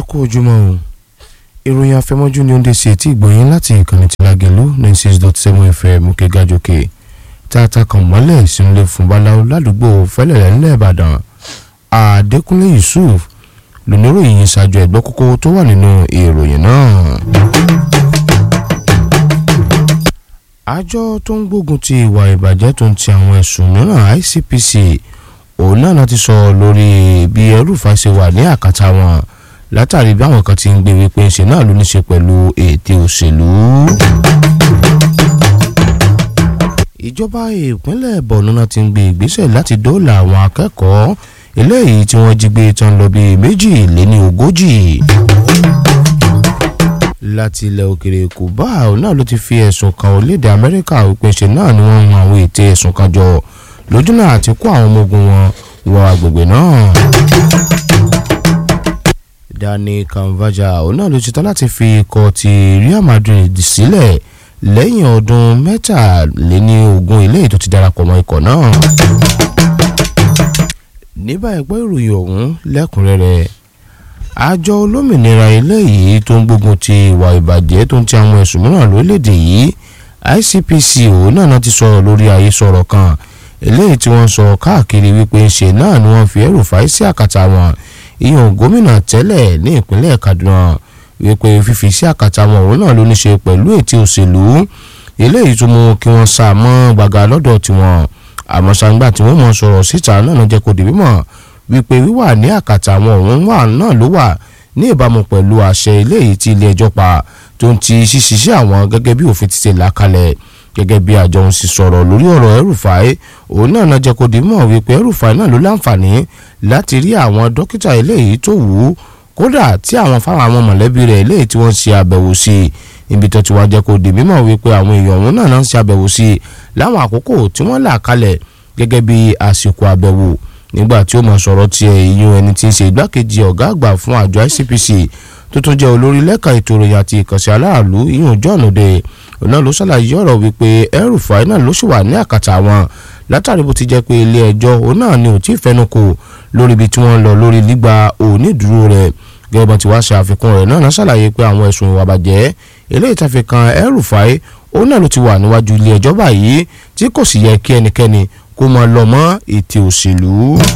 kú ojúmọ́ o ìròyìn afẹ́mọ́jú ni ó ń dé sí etí ìgbọ̀nyín láti ìkànnì tí Lágelú ninety six dot seven fm òkè gàjòkè tààtà kan mọ́lẹ̀ ìsinúlẹ̀ fún baláwo ládùúgbò fẹ́lẹ̀lẹ́ ńlẹ̀ Ìbàdàn Adékúnlé Yusuf lóníròyìn ṣáájú ẹ̀gbọ́ kókó tó wà nínú ìròyìn náà. àjọ tó ń gbógun ti ìwà ìbàjẹ́ tó ń ti àwọn ẹ̀sùn mìíràn ICPC òun náà láti sọ lórí bí ẹrúfà ṣe wà ní àkàtà wọn látàrí bí àwọn kan ti ń gbé wípé ṣe náà ló ní ṣe pẹ̀lú ète òṣèlú. ìjọba ìpínlẹ̀ Borno náà ti ń gbé ìgbésẹ̀ láti dóòlà àwọn akẹ́kọ̀ọ́ eléyìí tí wọ́n jí gbé tán lọ bíi méjì lé ní ogójì láti ilẹ̀ òkèrè Cuba òun náà ló ti fi ẹ̀sùn kan orílẹ̀-èdè Amẹ́ríkà wípé ṣe náà ni wọ́n ń àwọn ète ẹ̀sùn kan jọ lójúnà àti kó àwọn ọmọ ogun wọn wọ agbègbè náà. Dani Carvajal òun náà ló ṣetán láti fi ikọ̀ ti Real Madrid sílẹ̀ lẹ́yìn ọdún mẹ́tàléní ogún eléyìí tó ti darapọ̀ mọ́ ikọ̀ náà. ní báyìí gbọ́ ìròyìn ọ̀hún lẹ́kùnrẹ́rẹ́ àjọ olómìnira eléyìí tó ń gbógun ti ìwà ìbàjẹ́ tó ń ti àwọn ẹ̀sùn mìíràn lórílẹ̀‐èdè yìí ICPC òun náà ti sọ̀rọ̀ lórí àhesọ̀rọ̀ kan eléyìí tí wọ́n sọ káàkiri wípé ṣe náà ni wọ́n fi ẹrù fàáyé sí àkàtà wọn ìyẹn gómìnà tẹ́lẹ̀ ní ìpínlẹ̀ Kaduna wípé fífi sí àkàtà wọn òun náà ló ní ṣe pẹ̀lú ètí òṣèlú eléyìí tó mú kí wọ́n sá mọ́ gbàgà lọ́dọ̀ tiwọn àmọ́ sàǹgbà tí wọ́n mọ̀ sọ̀rọ̀ síta náà jẹ́ kó di mímọ̀ wípé wíwà ní àkàtà àwọn òun wà náà ló wà ní ìbámu pẹ̀lú àṣẹ eléyìí tí ilé ẹjọ́ pa tó ń ti ṣíṣiṣẹ́ àwọn gẹ́gẹ́ bí òfin ti ṣe là kalẹ̀ gẹ́gẹ́ bí àjọ ń sì sọ̀rọ̀ lórí ọ̀rọ̀ El-Rufai òun náà náà jẹ́ kó di mọ̀ wípé El-Rufai náà ló láǹfààní láti rí àwọn dókítà eléyìí tó wù ú kódà tí àwọn fáwọn àwọn mọ̀lẹ́bí rẹ̀ eléyìí tí wọ́n ṣe àbẹ̀wò sí i ibi tó ti wá jẹ́ kó di mímọ̀ wípé àwọn èèyàn òun náà náà ń ṣe àbẹ̀wò sí i láwọn àkókò tí wọ́n là kalẹ̀ gẹ́gẹ́ bí àsìkò àbẹ̀wò nígbà tí ó mọ sọ̀rọ̀ tiẹ̀ ìyún ẹni tí ń ṣe igbákejì ọ̀gá àgbà fún àjọ ICPC tó tún jẹ́ olórí lẹ́ka ètò ìròyìn àti ìkànsí aláàlú ìyún John Ode òun náà ló ṣàlàyé ọ̀rọ̀ wípé El-Rufai náà ló sì wà ní àkàtà wọn látàrí bó ti jẹ́ pé ilé ẹjọ́ òun náà ni ò tí ì fẹnukò lórí ibi tí wọ́n ń lọ lórí gbígba onídùúró rẹ̀ gẹ́gẹ́ bó ti wá ṣe àfikún rẹ̀ náà ṣàlàyé pé àwọn ẹ̀sùn ìwà bàjẹ́ eléyìí tàfi kan El-Rufai òun náà ló ti wà níwájú ilé ẹjọ́ báyìí tí kò sì yẹ kí ẹnikẹ́ni kó máa lọ mọ́ ètò òṣèlú.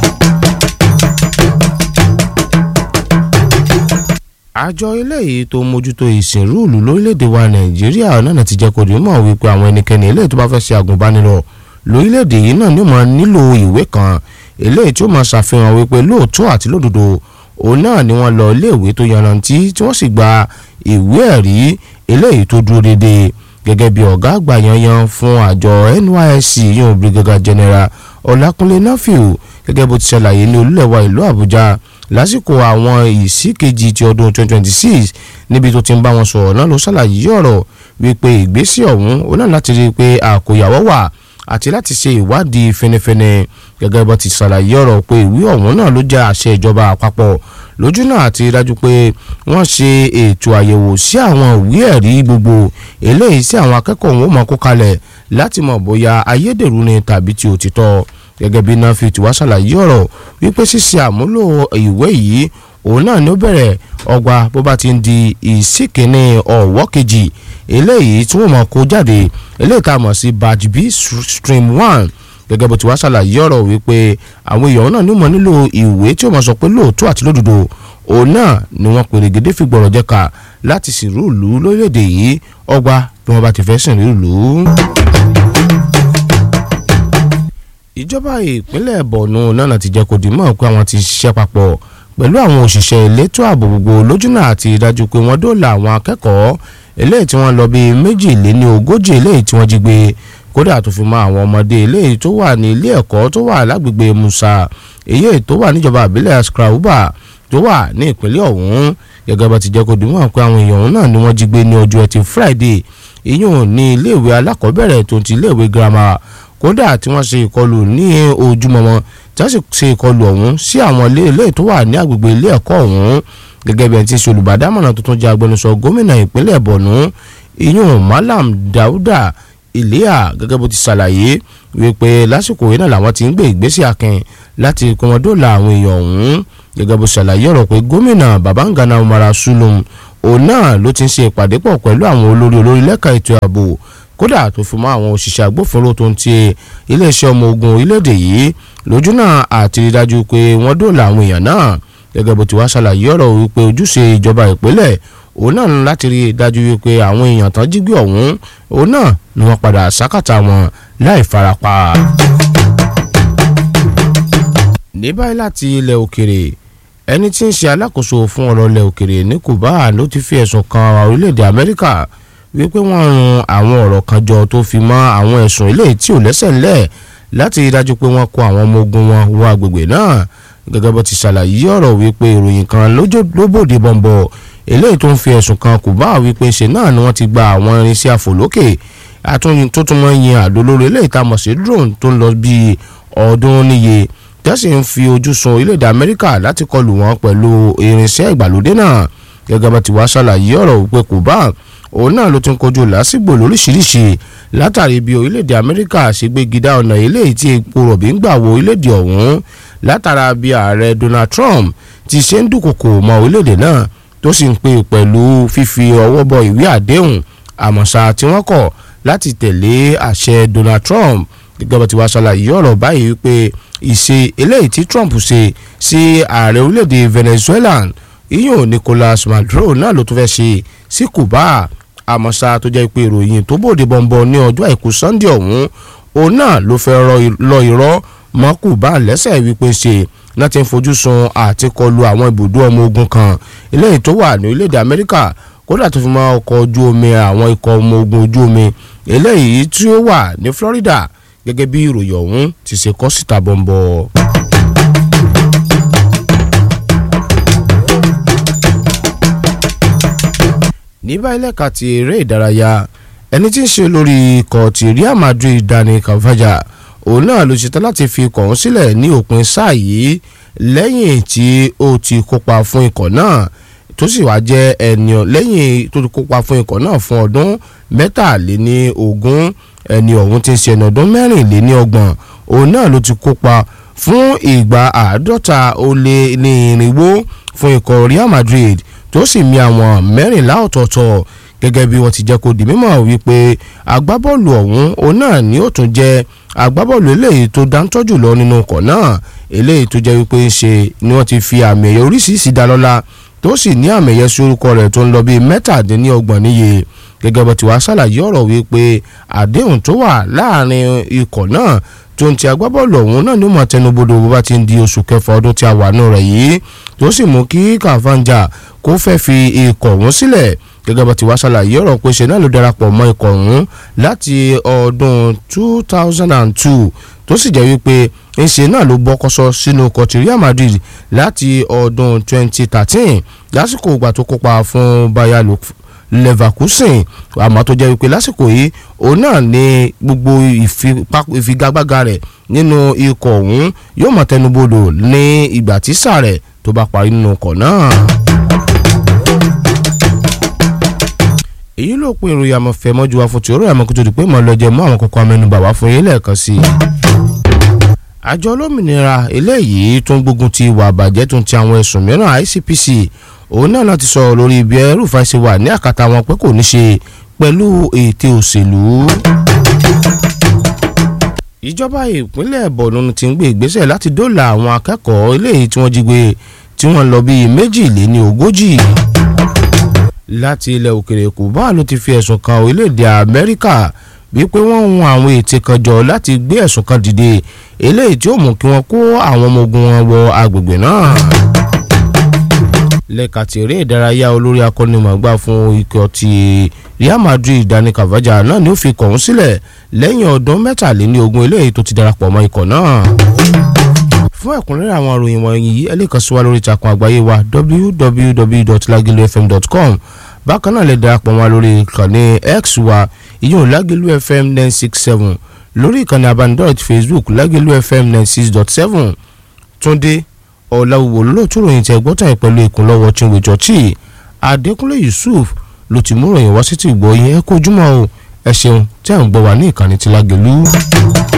àjọ eléyìí tó mójútó ìsìnrúùlù lórílẹ̀‐èdè wa nàìjíríà náà ti jẹ́ kó di mọ̀ wípé àwọn ẹnikẹ́ni eléyìí tó bá fẹ́ ṣe àgùnbánirọ̀ lórílẹ̀‐èdè yìí náà ni ó máa nílò ìwé kan eléyìí tí ó máa ṣàfihàn wípé lóòótọ́ àti lódodo òun náà ni wọ́n lọ iléèwé tó yanrantí tí wọ́n sì gba ìwé ẹ̀rí eléyìí tó dúró déédéé gẹ́gẹ́ bí ọ̀gá àgbà yanyan fún àjọ NYSC yóò brigadier general Ọlákúnlé Nafiu gẹ́gẹ́ bó ti ṣàlàyé ní olúlẹ̀wà ìlú Àbújá lásìkò àwọn ìsíkejì ti ọdún 2026 níbi tó ti ń bá wọn sọ̀rọ̀ náà ló ṣàlàyé ọ̀rọ̀ wípé ìgbésẹ̀ ọ̀hún ó náà láti rí i pé àkóyawọ́ wà àti láti ṣe ìwádìí fẹnẹfẹnẹ gẹ́gẹ́ bó ti ṣàlàyé ọ̀rọ̀ pé ìwé ọ̀hún náà ló jẹ́ àṣẹ ìjọba àpapọ̀ lójú náà àti dájú pé wọ́n ṣe ètò àyẹ̀wò sí àwọn ìwé ẹ̀rí gbogbo eléyìí sí àwọn akẹ́kọ̀ọ́ wọn máa kó kalẹ̀ láti mọ̀ bóyá ayédèrú ni tàbí ti òtítọ́ gẹ́gẹ́ bí Nafi ti wá ṣàlàyé ọ̀rọ̀ wípé ṣíṣe àmúlò ìwé yìí òun náà ni ó bẹ̀rẹ̀ ọgbà bó bá ti ń di ìsìnkìní ọ̀wọ́ kejì eléyìí tí wọ́n máa kó jáde eléyìí tá a mọ̀ sí batch B stream one gẹ́gẹ́ bó ti wá ṣàlàyé ọ̀rọ̀ wípé àwọn èèyàn náà ní mọ̀ nílò ìwé tí ó máa sọ pé lóòótọ́ àti lódodo òun náà ni wọ́n pèrègédé fi gbọ̀rọ̀ jẹ́ka láti sìnrú ìlú lórílẹ̀‐èdè yìí ọgbà bí wọ́n bá ti fẹ́ sìnrú ìlú. ìjọba ìpínlẹ̀ Borno náà ti jẹ́ kó di mọ̀ pé àwọn ti ṣiṣẹ́ papọ̀ pẹ̀lú àwọn òṣìṣẹ́ elétò ààbò gbogbo lójúnà àti ìdájú pé wọ́n dóòlà àwọn akẹ́kọ̀ọ́ eléyìí tí wọ́n lọ bíi méjìléní ogójì eléyìí tí wọ́n jí gbé kódà tó fi mọ́ àwọn ọmọdé eléyìí tó wà ní ilé ẹ̀kọ́ tó wà lágbègbè Musa èyí tó wà níjọba àbílẹ̀ Askrauba tó wà ní ìpínlẹ̀ ọ̀hún gẹ́gẹ́ bá ti jẹ́ kó dìmọ̀ pé àwọn èèyàn náà ni wọ́n jí gbé ní ọjọ́ ẹtì Friday ìyún ní iléèwé alákọ̀ọ́bẹ̀rẹ̀ tó ti iléèwé girama kódà tí wọ́n ṣe ìkọlù ní ojúmọmọ tí wọ́n sì ṣe ìkọlù ọ̀hún sí àwọn ilé tó wà ní agbègbè ilé ẹ̀kọ́ ọ̀hún gẹ́gẹ́ bí ẹni tí ń ṣe olùbádámọ̀ràn tuntun jẹ́ agbẹnusọ gómìnà ìpínlẹ̀ Borno ìyún Malam Dauda Iléa gẹ́gẹ́ bó ti ṣàlàyé wípé lásìkò yìí náà làwọn ti ń gbé ìgbésẹ̀ akin láti kọ́mọdọ́là àwọn èèyàn ọ̀hún gẹ́gẹ́ bó ṣàlàyé ọ̀rọ̀ pé gómìnà babangana umara sulum òun náà ló ti ń ṣe ìpàdé pọ̀ pẹ̀lú àwọn olórí olórí lẹ́ka ètò ààbò kódà tó fi mọ́ àwọn òṣìṣẹ́ agbófinró tó ń ti iléeṣẹ́ ọmọ ogun orílẹ̀-èdè yìí lójú náà àti rí dájú pé wọ́n dóòlà àwọn èèyàn náà gẹ́gẹ́ bó ti wá ṣàlàyé ọ̀rọ̀ wípé ojúṣe ìjọba ìpínlẹ̀ òun náà ní láti rí dájú wípé àwọn èèyàn tán jí gbé ọ̀hún òun náà ni wọ́n padà sákàtà wọn láì farapa. ní báyìí láti ilẹ̀ òkèrè ẹni tí ń ṣe alákòóso fún ọ̀rọ̀ ilẹ̀ òkèrè ní Cuba ló ti fi ẹ̀sùn kan orílẹ̀-èdè Amẹ́ríkà wípé wọ́n run àwọn ọ̀rọ̀ kan jọ tó fi mọ́ àwọn ẹ̀sùn eléyìí tí ò lẹ́sẹ̀ ńlẹ̀ láti rí dájú pé wọ́n kó àwọn ọmọ ogun wọn wọ agbègbè náà gẹ́gẹ́ bó ti ṣàlàyé ọ̀rọ̀ wípé ìròyìn kan ló bòde bọ̀m̀bọ̀ eléyìí tó ń fi ẹ̀sùn kan Cuba wípé ṣe náà ni wọ́n ti gba àwọn irinṣẹ́ àfòlókè àtúnyìn tó tún mọ́ yin àdó lórí eléyìí tá a mọ̀ sí drone tó ń lọ bíi ọdún níye tẹ́sí ń fi ojú sun orílẹ̀-èdè Amẹ́ríkà láti kọlù wọn pẹ̀lú irinṣẹ́ ìgbàlódé náà gẹ́gẹ́ bá ti wá ṣàlàyé ọ̀rọ̀ wípé Cuba òun náà ló ti ń kojú lásìgbò lóríṣiríṣi látàrí bí orílẹ̀-èdè Amẹ́ríkà ṣe gbégidá ọ̀nà eléyìí tí epo rọ̀bì ń gbà wọ orílẹ̀-èdè ọ̀hún látara bí ààrẹ Donald Trump ti ṣe ń dúnkòkò mọ́ orílẹ̀-èdè náà tó sì ń pè pẹ̀lú fífi ọwọ́ bọ ìwé àdéhùn àmọ̀ṣá tí wọ́n kọ̀ láti tẹ̀lé àṣẹ Donald Trump gẹ́gẹ́ bá ti wá ṣàlàyé ọ̀rọ̀ báyìí wípé ìṣe eléyìí tí Trump ṣe sí ààrẹ orílẹ̀-èdè Venezuela iyùn Nicolas Maduro náà ló tún fẹ́ ṣe sí Cuba àmọ́ṣá tó jẹ́ pé ìròyìn tó bòde bọ̀m̀bọ̀ ní ọjọ́ àìkú Sunday ọ̀hún òun náà ló fẹ́ lọ irọ́ mọ́ Cuba lẹ́sẹ̀ wípé ṣe láti ń fojú sun àti kọlu àwọn ibùdó ọmọ ogun kan eléyìí tó wà ní orílẹ̀-èdè Amẹ́ríkà kódà tó fi mọ́ ọkọ̀ ojú omi àwọn ikọ̀ ọmọ ogun ojú omi eléyìí tí ó wà ní Florida gẹ́gẹ́ bí ìròyìn ọ̀hún ti ṣe kọ síta bọ̀m̀bọ̀. ní báyìí lẹ́ka ti eré ìdárayá ẹni tí ń ṣe lórí ikọ̀ ti Real Madrid Dani Carvajal òun náà ló ṣetán láti fi ikọ̀ ọ̀hún sílẹ̀ ní òpin sáà yìí lẹ́yìn tí ó ti kópa fún ikọ̀ náà tó sì wá jẹ́ ẹni lẹ́yìn tó ti kópa fún ikọ̀ náà fún ọdún mẹ́tàléní ogún ẹni ọ̀hún ti ń ṣe ẹni ọdún mẹ́rìnléní ọgbọ̀n òun náà ló ti kópa fún ìgbà àádọ́ta ó lé ní irinwó fún ikọ̀ Real Madrid tó sì mi àwọn mẹ́rìnlá ọ̀tọ̀ọ̀tọ̀ gẹ́gẹ́ bí wọ́n ti jẹ́ kó di mímọ̀ wípé agbábọ́ọ̀lù ọ̀hún òun náà ni ó tún jẹ́ agbábọ́ọ̀lù eléyìí tó dáńtọ́jù lọ nínú ọkọ̀ náà eléyìí tó jẹ́ wípé ṣe ni wọ́n ti fi àmì ẹ̀yẹ oríṣiríṣi dá lọ́lá tó sì ní àmì ẹ̀yẹ sí orúkọ rẹ̀ tó ń lọ bíi mẹ́tàdínlọ́gbọ̀n níye gẹ́gẹ́ bó ti wá ṣàlàyé ọ̀rọ̀ wípé àdéhùn tó wà láàrin ikọ̀ náà tó ń ti agbábọ́ọ̀lù ọ̀hún náà ní mọ̀ tẹnubodò bó bá ti ń di oṣù kẹfà ọdún tí a wà nù rẹ̀ yìí tó sì mú kí Kavanja kó fẹ́ fi ikọ̀ ọ̀hún sílẹ̀ gẹ́gẹ́ bó ti wá ṣàlàyé ọ̀rọ̀ pé ṣe náà ló darapọ̀ mọ́ ikọ̀ ọ̀hún láti ọdún 2002 tó sì jẹ́ wípé ńṣe náà ló bọ́kọ́sọ sínú ikọ̀ ti Real Madrid láti ọdún 2013 lásìkò ìgbà tó kópa fún Bayer Leverkusen àmọ́ tó jẹ́ wípé lásìkò yìí òun náà ní gbogbo ìfigagbága rẹ̀ nínú ikọ̀ ọ̀hún yóò mọ̀ tẹnubodò ní ìgbà tí sáà rẹ̀ tó bá parí nínú ikọ̀ náà. èyí ló pin ìròyìn àmọ̀fẹ́ mọ́jú wa fún ti orí àmọ́ kó tó di pé mọ́ lọ́jọ́ mú àwọn kókó amẹ́nubà wá fún yín lẹ́ẹ̀kan sí i. àjọ olómìnira eléyìí tó ń gbógun ti ìwà àbàjẹ́ tó ń ti àwọn ẹ̀sùn mìíràn ICPC òun náà láti sọ̀rọ̀ lórí ibi ẹrúfà ṣe wà ní àkàtà wọn pé kò ní ṣe pẹ̀lú ète òṣèlú. ìjọba ìpínlẹ̀ Borno ti ń gbé ìgbésẹ̀ láti dóòlà àwọn akẹ́kọ̀ọ́ eléyìí tí wọ́n jí gbé tí wọ́n lọ bíi méjìléní ogójì láti ilẹ̀ òkèrè Cuba ló ti fi ẹ̀sùn kan orílẹ̀-èdè Amẹ́ríkà wípé wọ́n hun àwọn ète kan jọ láti gbé ẹ̀sùn kan dìde eléyìí tí ó mú kí wọ́n kó àwọn ọmọ ogun wọn wọ agbègbè náà. lẹ́ka ti eré ìdárayá olórí akọ́nimọ̀gbá fún ikọ̀ ti Real Madrid Dani Carvajal náà ni ó fi kọ̀ọ̀hún sílẹ̀ lẹ́yìn ọdún mẹ́tàléníogún eléyìí tó ti darapọ̀ mọ́ ikọ̀ náà fún ẹ̀kúnrẹ́rẹ́ àwọn ìròyìn wọ̀nyí ẹ lè kàn sí wa lórí ìtàkùn àgbáyé wa www.lagilufm.com bákan náà lè darapọ̀ wá lórí ìkànnì x wa ìyóò Lágìlú FM nine six seven lórí ìkànnì abánidọ́rẹ̀ ti Facebook Lágìlú FM nine six dot seven Túndé Ọ̀làwùwò lóòótọ́ ròyìn tẹ gbọ́tàn pẹ̀lú ìkúnlọ́wọ́ Chinwe Jọ́tì Adékúnlé Yusuf ló ti mú ròyìn wá sí ti gbọ́ yẹn kó ojúmọ́ o ẹ ṣeun tí à ń gbọ́ wá ní ìkànnì ti Lágìlú.